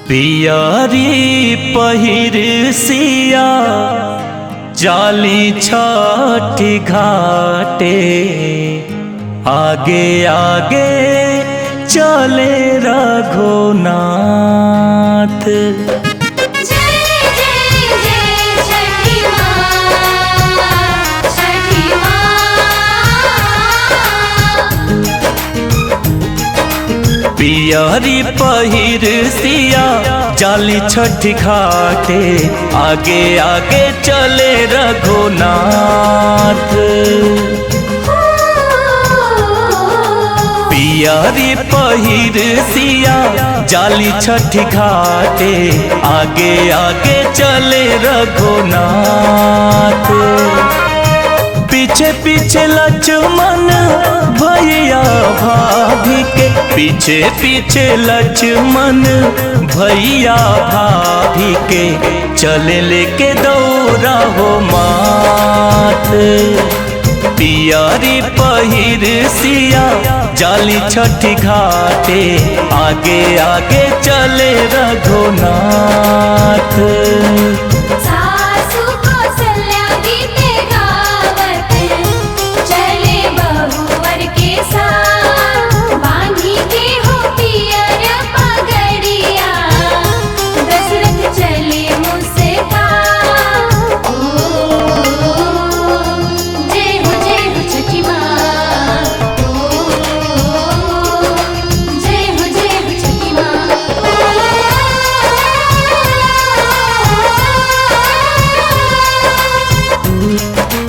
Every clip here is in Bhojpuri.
पियरी पहिर सिया जाली छठी घाटे आगे आगे चले रघुनाथ जय जय जय छठी माँ छठी माँ पियरी पहिर सिया जाली छठी घाटे आगे आगे चले रघुनाथ पियरी पहिर सिया जाली छठी घाटे आगे आगे चले रघुनाथ पीछे पीछे लक्ष्मण भैया भाभी के पीछे पीछे लक्ष्मण भैया भाभी के चले लेके दौड़ा हो मात पियारी पहिर सिया जाली छठी घाटे आगे आगे चले रघुनाथ सासु कौशल्या गीते गावत चले बहुवर के साथ बांधी के हो पियर पगड़िया दशरथ चले मुझसे ओ जय हो जय हो छठी माँ ओ जय हो जय हो छठी माँ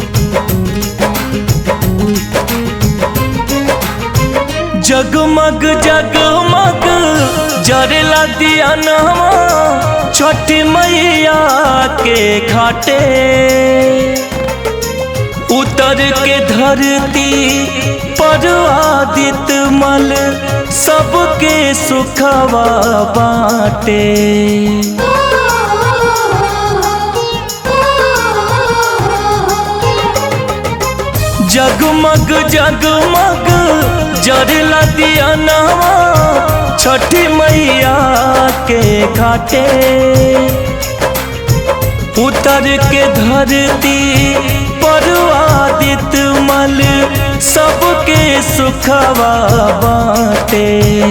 जगमग जगमग जरेला दिया नवा छठी मैया के घाटे उतर के धरती पर आदित मल सबके सुखवा बाटे जगमग जगमग जरला दिया नवा छठी मैया के घाटे उतर के धरती पर आदित मल सबके सुखवा बाटे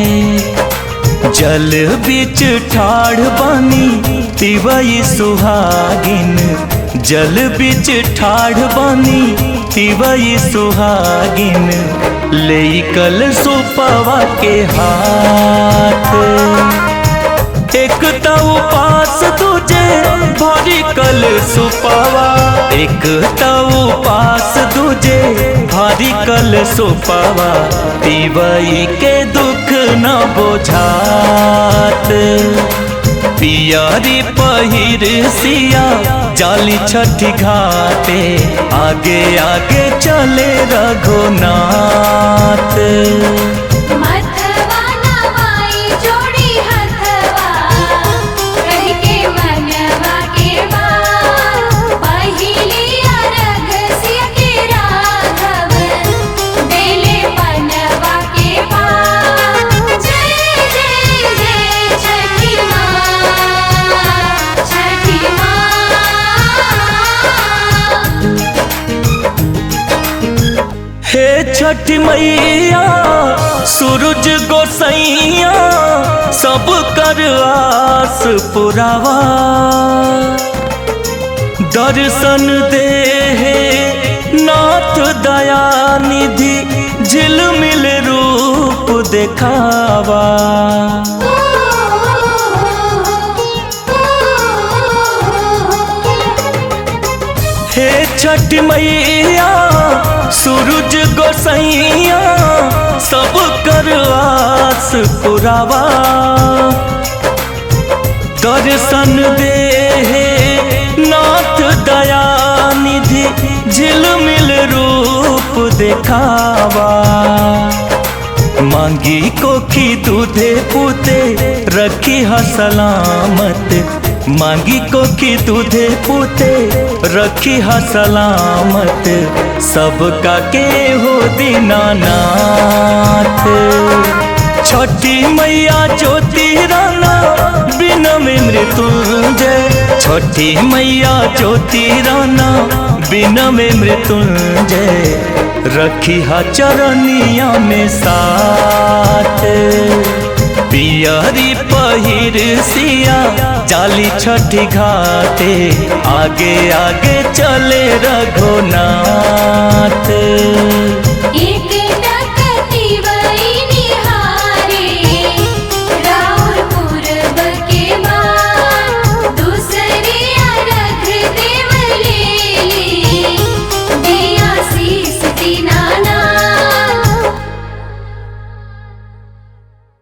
जल बीच ठाढ़ बनी तिवई सुहागिन जल बीच ठाढ़ बनी तिवई सुहागिन ले कल सुपवा के हाथ एक तो उपास तुझे भारी कल सुपवा एक तो उपास तुझे भारी कल सुपवा तिवई के दुख न बोझात पियारी पहिर सिया जाली छठी घाटे आगे आगे चले रघुनाथ मथवा नवाई जोड़ी हथवा कह के मनवा के बात पहिली अरघ सिया के राघव बेले पनवा के पात जय जय जय छठी माँ छठी माँ हे छठ मैया सूरज गोसैया सब कर आस पुरावा दर्शन दे हे नाथ दया निधि झिलमिल रूप देखावा हे छठ मैया सूरज गोसैया सब कर आस पुरावा दर्शन दे हे नाथ दया निधि झिलमिल रूप देखावा मांगी कोखी दूधे पूते रखी हा सलामत मांगी कोखी दूधे पूते रखी हा सलामत सबका के हो दीनानाथ छठी मैया ज्योति राना बिना में मृत्युंजय छठी मैया ज्योति राना बिना में मृत्युंजय रखी हा चरनिया में साथ पियरी पहिर सिया चाली छठी घाटे आगे आगे चले रघुनाथ